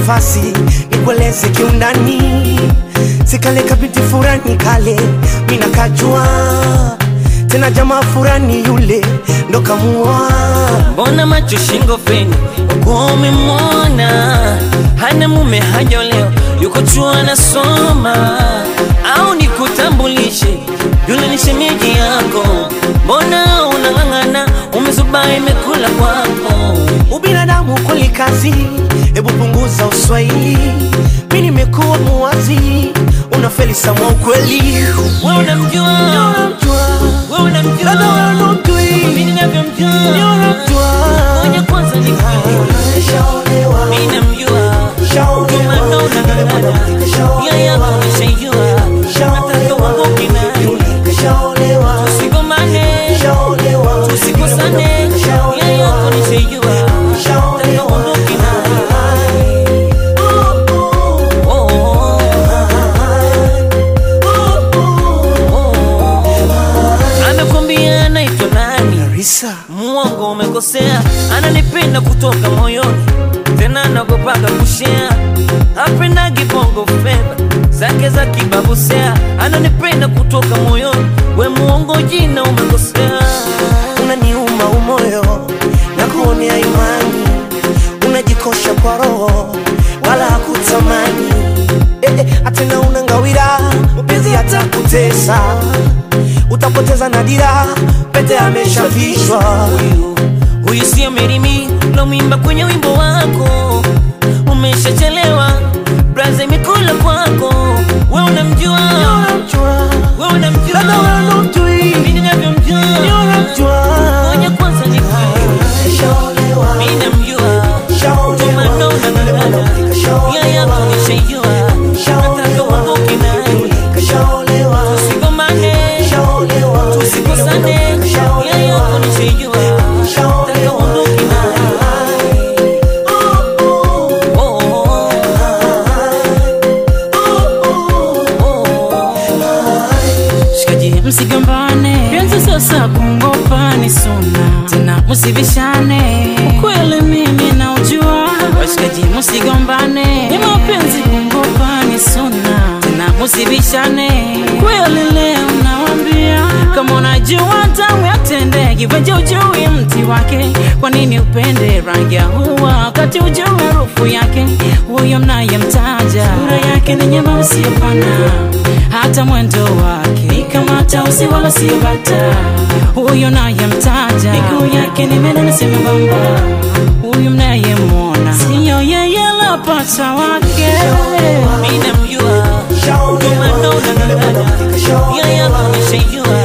nafasi nikueleze kiundani, sikale kabinti furani kale mina kajua tena jamaa furani yule ndo kamua mbona macho shingo feni uko umemwona hana mume hajaolewa yuko chuo anasoma au nikutambulishe yule ni shemeji yako mbona unang'ang'ana umezuba imekula kwako ubinadamu kweli kazi, hebu punguza uswahili. Mi nimekuwa muwazi, unafeli sama ukweli. we unamjua we unamjua Labda wewe ndo mtui. mimi ninavyomjua Ni unamjua. ngoja kwanza nikujue mimi namjua Ukimanona ng'ang'ana nia yako nishaijua nataka uondoke naye tusigomane tusikosane nia yako nishaijua nataka uondoke naye Oh, oh, oh, oh. amekwambia anaitwa nani Risa, muongo umekosea ananipenda kutoka moyoni tena nagopaga kushea apendagi bongo fedha zake za kibabusea ananipenda kutoka moyoni we muongo jina umekosea unaniuma umoyo na kuonea imani, unajikosha kwa roho wala hakutamani eh, eh, atena unangawira mpenzi hata kutesa, utapoteza nadira, pete ameshavishwa huyu huyu sio merimi lomwimba kwenye wimbo wako umeshachelewa braza imekula kwako we unamjua we unamjua Labda wewe ndo mtui. mimi ninavyomjua Ngoja kwanza nikujue. Mimi namjua. Ukimanona ng'ang'ana. Nia yako nishaijua. Nataka uondoke naye. Tusigomane. Tusikosane. Nia yako nishaijua. Nataka uondoke naye. Oh, oh, oh. Oh. Shikaji msigombane, penzi sasa kungopa ni suna, tena msibishane. Ukweli mimi naujua, washikaji msigombane, ni mapenzi kungopa ni suna, tena msibishane. Kweli leo nawambia, kama unajua tamu ya tende, kiveje ujui mti wake, kwa nini upende rangi ya huwa wakati ujui harufu yake? Huyo mnayemtaja sura yake ni nyema usiyopana hata mwendo wake ni kama tausi wala si bata. Huyo nayemtaja miguu yake ni menene si membamba. Huyu mnayemwona siyo yeye la pacha wake. Mimi namjua. Ukimanona ng'ang'ana. Nia yako nishaijua.